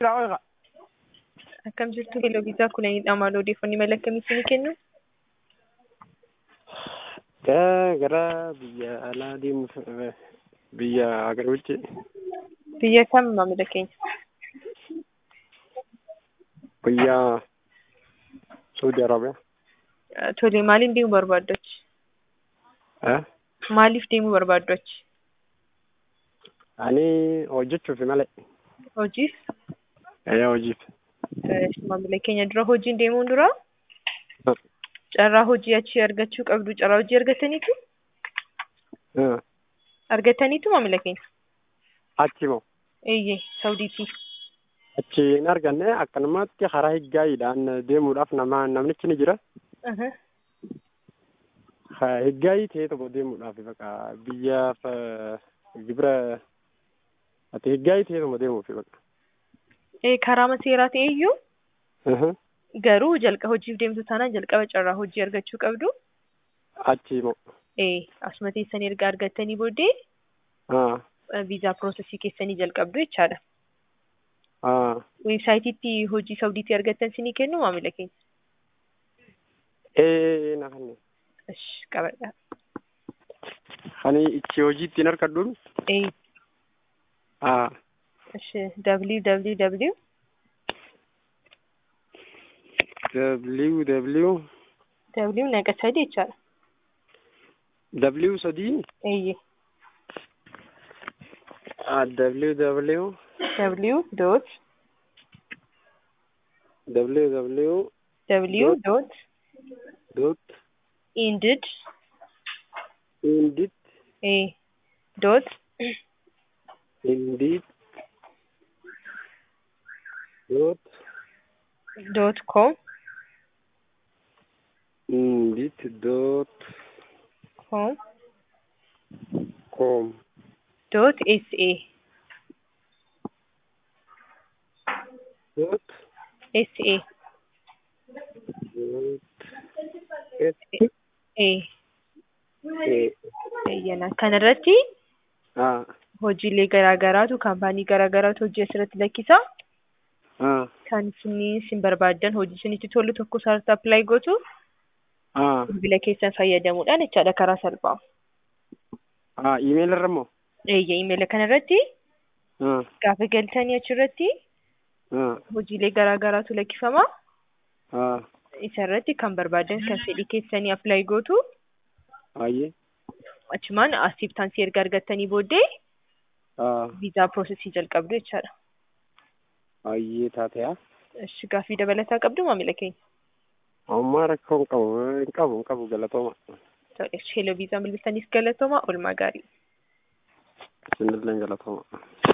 Akkam jirtu Hello Viisaa Kuleenidha. Maal odeeffannoo mala akkamii isinii kennu? Gara gara biyya alaa deemuuf biyya agariitti Biyya kam maamila keenya? biyya Saudi Arabiyaa. Tole maaliin deemuu barbaaddu achi? Eh? Maaliif deemuu barbaaddu achi? Ani hojjechuuf malee. Hojiif? Eh hojiif. Eh, Maamila keenya dura hojiin deemuun dura carraa hojii achi argachuu qabdu. Carraa hojii argataniitu? Eh. Argataniitu maamila keenya? Achi moo Eeyyee, Saudiitii. achi hin arganne akkanumatti karaa higgaayiidhaan deemuudhaaf nama namnichi ni jira. Aha. Ha- Higgaayii ta'e tokko deemuudhaaf baqa biyyaaf eh, gibira ati higgaayii ta'e tokko deemuuf baqa. Eh, karaa seeraa ta'eyyuu Mhm. garuu jalqa hojiif deemtu taanaan jalqaba carraa hojii argachuu qabdu. Achi moo Eh, asuma teessanii erga argattanii booddee ah eh, viizaa piroosesii keessanii jalqabdu jechaadha. ah Weebsaayitiitti hojii Saudiitii argattan sinii kennu maamila keenya. ee na kanne Ish, qabadha. ani ichi hojii ittiin argadhuun Eh, ah ish, www ww w naqasadi jechaadha. w sadii Eeyyee. ah ww w dot ww w dot dot indid indeed eh, dot indeed dot dot com indeed dot com com dot sa dot sa dot s eh, a eeyyana kanarratti ah hojiilee garaa garaatu kaampaanii garaa garaatu hojii asirratti lakkisa. ah Kan isin isin barbaaddan hojii isinitti tolu tokko sararratti appilaayi gootu ah bilbila keessan fayyadamuudhaan jechaadha karaa salphaa. ah email irra moo Eeyyee imeela kanarratti ah gaafa galtanii achirratti ah hojiilee garaa garaatu lakkifama. ah Isarratti kan barbaadan kan fedhii keessanii appilaayi gootu ayyee achumaan asiftaansii erga argattanii booddee ah viizaa piroosesii jalqabdu jechaadha. ayyee taate'a Ishi gaaffii dabalataa qabdu maamila keenya. ammaa rakkoo hin qabu hin qabu hin qabu galatooma Tole, sheeloo viizaa bilbiltaniif galatooma oolmaa gaarii. isinillee galatooma